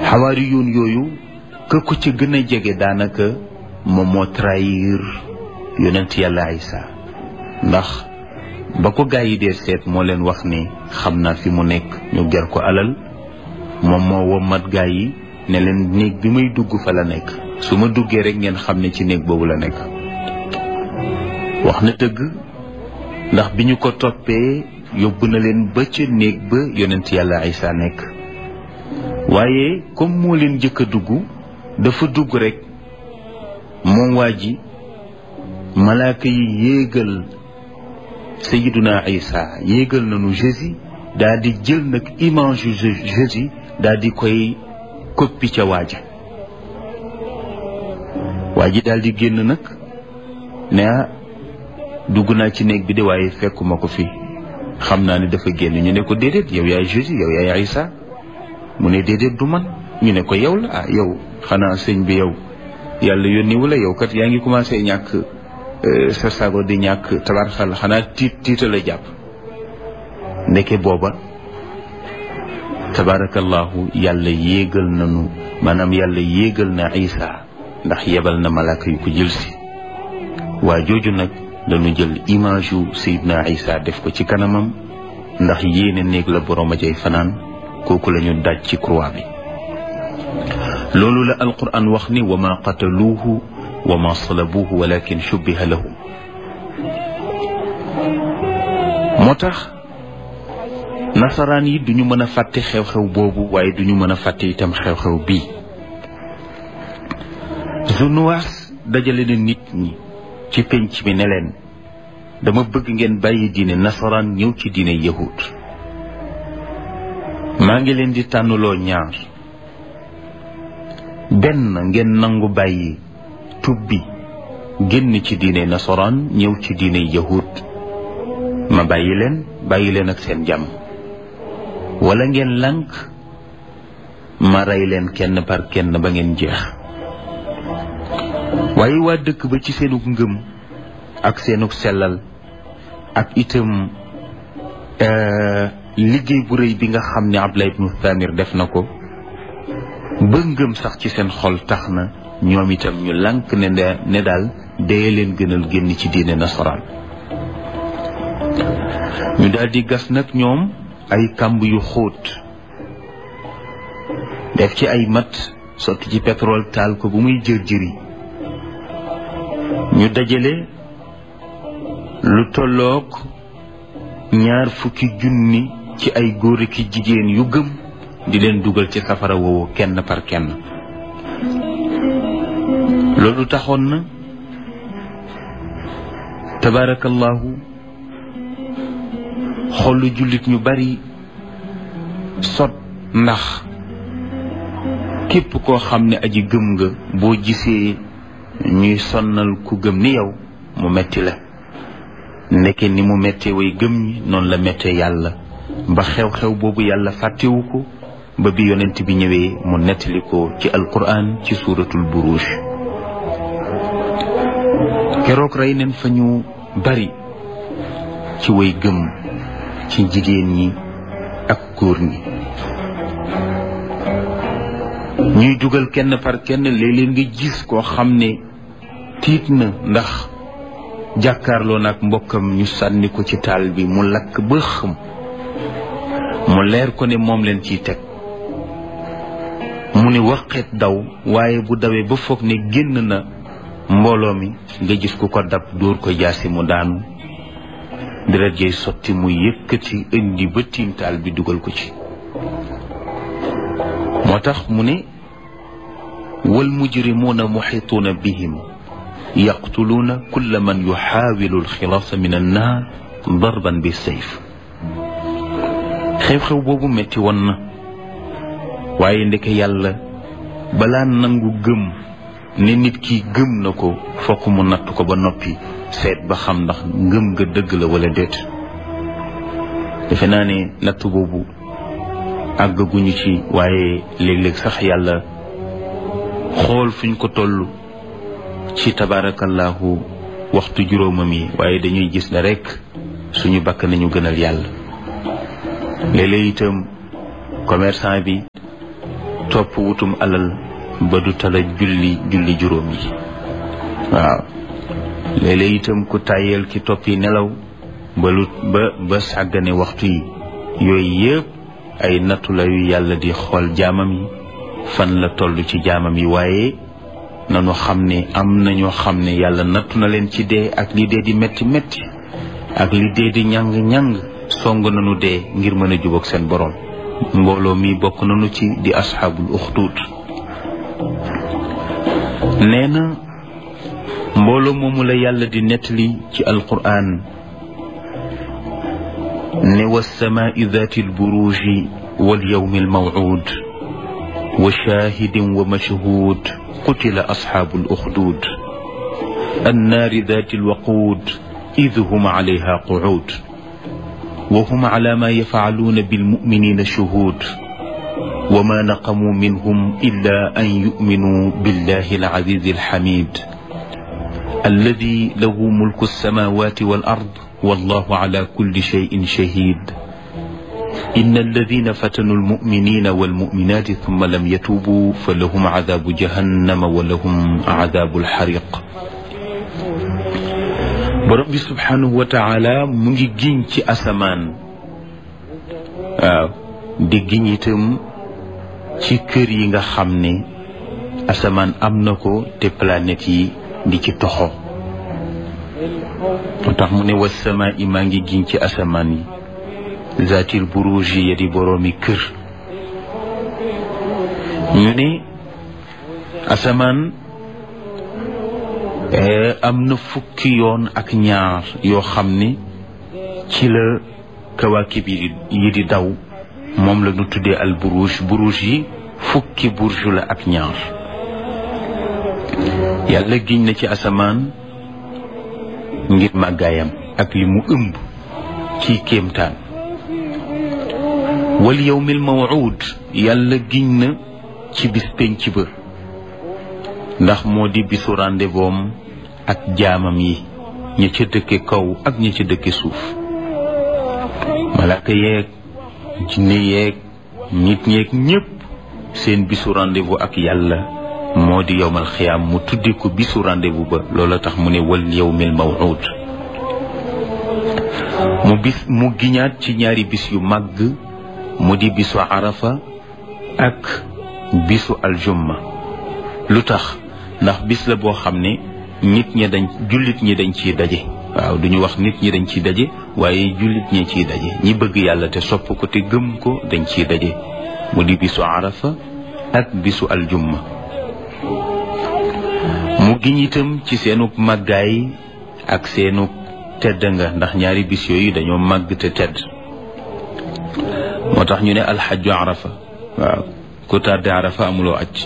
xawaari yoon yooyu ka ko ci gën a jege daanaka moom moo trahir yonent yàlla Isa ndax ba ko gaa yi dee seet moo leen wax ni xam naa fi mu nekk ñu ger ko alal moom moo wommat gaa yi ne leen néeg bi may dugg fa la nekk su ma duggee rek ngeen xam ne ci néeg boobu la nekk wax na dëgg ndax bi ñu ko toppee yóbbu na leen ba ca néeg ba yonent yàlla Isa nekk waaye comme moo leen jëkk a dugg dafa dugg rek moom waa ji malaaka yi yéegal sayiduna Isa yéegal nañu Jésus daal di jël nag image yu Jésus daal di koy koppi ca waaja waa ji daal di génn nag ne ah dugg naa ci néeg bi de waaye fekkuma ko fi xam naa ne dafa génn ñu ne ko déedéet yow yaay Jésus yow yaay Isa mu ne déedéet du man ñu ne ko yow la ah yow xanaa sëñ bi yow yàlla yónni wala yow kat yaa ngi commencé ñàkk sa sago di ñàkk tabarxal xanaa tiit tiita la jàpp ndeke booba tabarakallahu yàlla yéegal nanu maanaam yàlla yéegal na Isa ndax yebal na malaaka yu ko jël si waa jooju nag dañu jël image yu Seydina Isa def ko ci kanamam ndax yéene néeg la borom a jay fanaan kooku la ñu daj ci croix bi loolu la alquran wax ni wa ma qataluuhu wa ma salabuuhu walakin shubbiha lahum moo tax nasaraan yi duñu mën a fàtte xew-xew boobu waaye duñu mën a fàtte itam xew-xew bii Zunuwaas dajale na nit ñi ci penc mi ne leen dama bëgg ngeen bàyyi diine nasaraan ñëw ci diine yahud maa ngi leen di tànnuloo ñaar benn ngeen nangu bàyyi tubbi génn ci diine nasaraan ñëw ci diine yahud ma bàyyi leen bàyyi leen ak seen jàmm wala ngeen lànk ma rey leen kenn par kenn ba ngeen jeex waaye waa dëkk ba ci seenug ngëm ak seenug sellal ak itam liggéey bu rëy bi nga xam ne Abdullah ibnu Thamir def na ko ba ngëm sax ci seen xol tax na ñoom itam ñu lànk ne ne daal dee leen gënal génn ci diine nasaraan ñu daal di gas nag ñoom ay kàmb yu xóot def ci ay mat sotti ci pétrole taal ko bu muy jër jëri ñu dajale lu tolloog ñaar fukki junni ci ay góor ki jigéen yu gëm di leen dugal ci safara woowu kenn par kenn loolu taxoon na tabaarakallahu xolu jullit ñu bari sot ndax képp koo xam ne aji gëm nga boo gisee ñuy sonnal ku gëm ni yow mu metti la ndeke ni mu mettee way gëm ñi noonu la mettee yàlla ba xew-xew boobu yàlla fàttewu ko ba bi yonent bi ñëwee mu nettali ko ci alquran ci suuratul buruj keroog rey neen fa ñu bari ci way gëm ci jigéen ñi ak góor ñi ñuy dugal kenn par kenn léeg-léeg nga gis koo xam ne tiit na ndax jàkkaarloo nag mbokkam ñu sànni ko ci taal bi mu lakk ba xëm mu leer ko ne moom leen ciy teg mu ne waqet daw waaye bu dawee ba foog ne génn na mbooloo mi nga gis ku ko dab dóor ko jaasi mu daanu deret jay sotti mu yëkkati indi ba tiim taal bi dugal ko ci moo tax mu ne wal mujrimuuna muxituuna bihim yaqtuluuna kulla man yuxaawilu alxilaasa min annaar darban bi sayf xew-xew boobu metti woon na waaye ndeke yàlla balaa nangu gëm ne nit ki gëm na ko fokk mu natt ko ba noppi seet ba xam ndax ngëm nga dëgg la wala déet defe naa ne natt boobu àggaguñu ci waaye léeg-léeg sax yàlla xool fuñ ko toll ci tabaarakallaahu waxtu juróomam yi waaye dañuy gis ne rekk suñu bakk nañu gënal yàlla léeg-léeg itam commerçant bi topp wutum alal ba du tala julli julli juróom yi waaw léeg-léeg itam ku tàyyeel ki toppi nelaw ba lu ba ba sàggane waxtu yi yooyu yëpp ay nattu la yu yàlla di xool jaamam yi fan la toll ci jaamam yi waaye nanu xam ne am na ñoo xam ne yàlla nattu na leen ci dee ak li dee di metti metti ak li dee di ñàng-ñàng song nanu dee ngir mën a jubóog seen borom mbooloo mi bokk nanu ci di asxaabul uxtuut nee na mbooloo moomu la yàlla di nettali ci alquraan ne wasamaai dati alburuji walyawmi almawcuud wa shaahidin wa mashhuud qutila asxaabu aluxduud annaari dati alwaquud id hum calayha qucuud wa hum cala ma yafcaluuna bilmuminina shuhuud wa ma naqamuu minhum illa an yuminuu billahi alcaziizi alxamiid alladi lahu mulku alsamawati wal ard wallahu ala kulli cheyin shahid in alladina fatanu almuminina walmuminati thumma lam yatubu fa lahum cadabu jahannama wa lahum cadabu alxariq borom bi subhanahu wa taala mu ngi giñ ci asamaan waaw di giñ itam ci kër yi nga xam ne asamaan am na ko te planètes yi di ci toxo moo tax mu ne wasamaa i maa ngi giñ ci asamaan yi zaatil buruji ya di boroomi kër ñu ne asamaan am na fukki yoon ak ñaar yoo xam ne ci la kawaakib yi di daw moom la ñu tuddee al buruj buruj yi fukki burj la ak ñaar yàlla giñ na ci asamaan ngir màggaayam ak li mu ëmb ci kéemtaan wal yawmil mawuud yàlla giñ na ci bis penc ba ndax moo di bisu rendez-vous ak jaamam yi ña ca dëkke kaw ak ña ca dëkke suuf malaaka yeeg jinne yeeg nit ñeeg ñépp seen bisu rendez-vous ak yàlla moo di yowmal xiyaam mu tuddi ko bisu rendez-vous ba loola tax mu ne wal yawmil mawuud mu bis mu giñaat ci ñaari bis yu màgg mu di bisu arafa ak bisu aljumma lu tax ndax bis la boo xam ne nit ñi dañ jullit ñi dañ ciy daje waaw duñu wax nit ñi dañ ciy daje waaye jullit ñi ciy daje ñi bëgg yàlla te sopp ko te gëm ko dañ ciy daje mu di bisu arafa ak bisu aljumma mu giñ itam ci seenug màggaay ak seenug tedd nga ndax ñaari bis yooyu dañoo màgg te tedd moo tax ñu ne alxajju arafa waaw ku tàdde arafa amuloo aj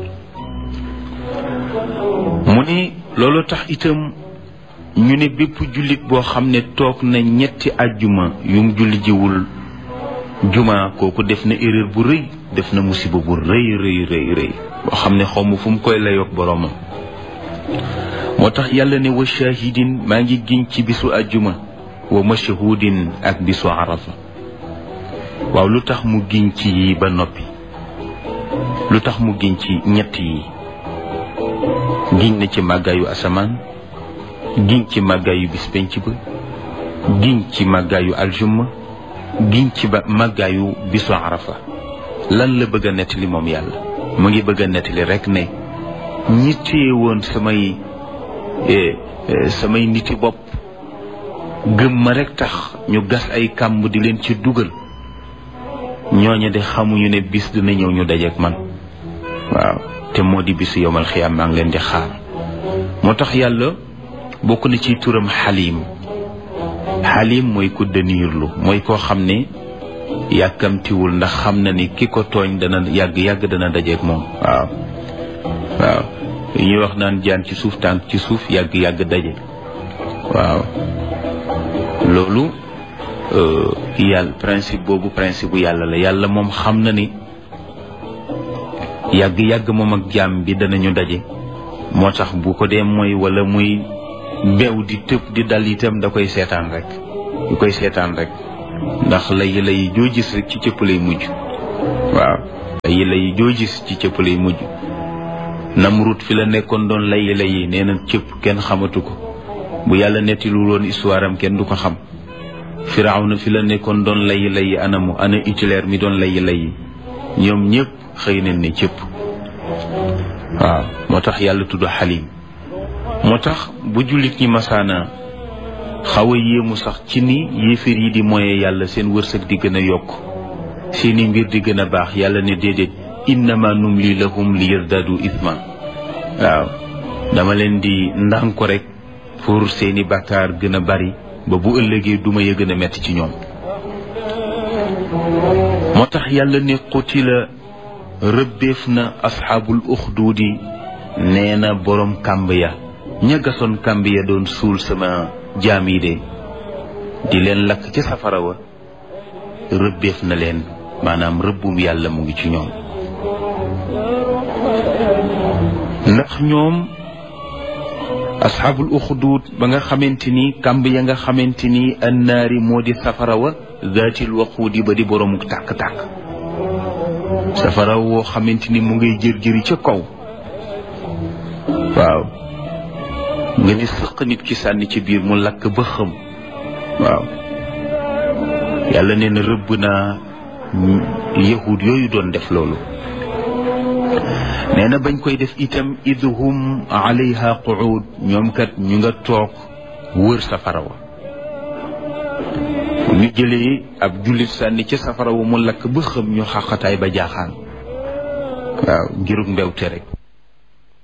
mu ne loolu tax itam ñu ne bépp jullit boo xam ne toog na ñetti ajjuma yum julli jiwul juma kooku def na erreur bu rëy def na musiba bu rëy rëy rëy rëy boo xam ne xaw ma fu mu koy layoog boroomam moo tax yàlla ne wa shahidin maa ngi giñ ci bisu ajjuma wa mashhudin ak bisu arafa waaw lu tax mu giñ ci yi ba noppi lu tax mu giñ ci ñett yi giñ na ci màggaayu asamaan giñ ci màggaayu bis penc ba giñ ci màggaayu aljumma giñ ci ba màggaayu bisu arafa lan la bëgg a nettali moom yàlla mu ngi bëgg a nettali rek ne ñi téye woon samay samay niti bopp gëm ma rek tax ñu gas ay kàmb di leen ci dugal ñooñu de xamuñu ne bis dina ñëw ñu dajeek man waaw te moo di bisu yowmal xiyaam maa ngi leen di xaar moo tax yàlla bokk na ci turam xaliim xaliim mooy ku dëniirlu mooy koo xam ne yàkkamtiwul ndax xam na ni ki ko tooñ dana yàgg yàgg dana dajeek moom waaw waaw li ñuy wax naan jaan ci suuf tànk ci suuf yàgg yàgg daje waaw loolu yàlla principe boobu principe bu yàlla la yàlla moom xam na ni yàgg yàgg moom ak jaam bi danañu daje moo tax bu ko dee mooy wala muy beew di tëb di dal itam da koy seetaan rek du koy seetaan rek ndax lay lay joo gis rek ci cëpp lay mujj waaw layi layi joo gis ci cëpp lay mujj Namrud fi la nekkoon doon layi layi nee na cëpp kenn xamatu ko bu yàlla nettilul woon histoire am kenn du ko xam Firawna fi la nekkoon doon layi layi anamu ana Hitler mi doon layi layi ñoom ñëpp xëy nañ ne cëpp waaw moo tax yàlla tudd xalim moo tax bu jullit ñi masaana xaw a yéemu sax ci ni yéeféer yi di moye yàlla seen wërsëg di gën a yokk seeni mbir di gën a baax yàlla ne déedéet innama numli lahum li yazdadu ithma waaw dama leen di ndànko rek pour seeni bàkkaar gën a bari ba bu ëllëgee duma ya gën a metti ci ñoom moo tax yàlla ne qutila rëbbeef na asxaabul uxduudi nee na boroom kàmb ya ña gasoon kàmb ya doon suul sama jaam yi de di leen lakk ca safara wa rëbbeef na leen maanaam rëbbum yàlla mu ngi ci ñoom ndax ñoom asxaabul uxduud ba nga xamante ni kàmb ya nga xamante ni annaari moo di safara wa zaatil waquudi ba di boroomuk tàkk-tàkk safara woo xamante ni mu ngay jër-jëri ca kaw waaw nga ni sëq nit ki sànni ci biir mu lakk ba xëm waaw yàlla nee na rëbb naa yahud yooyu doon def loolu nee na bañ koy def itam idhum alayha quud ñoom kat ñu nga toog wër safara wa ñu jëlee ab jullit sànni ca safara wa mu lakk ba xëm ñu xaqataay ba jaaxaan waaw ngiruk mbewte rek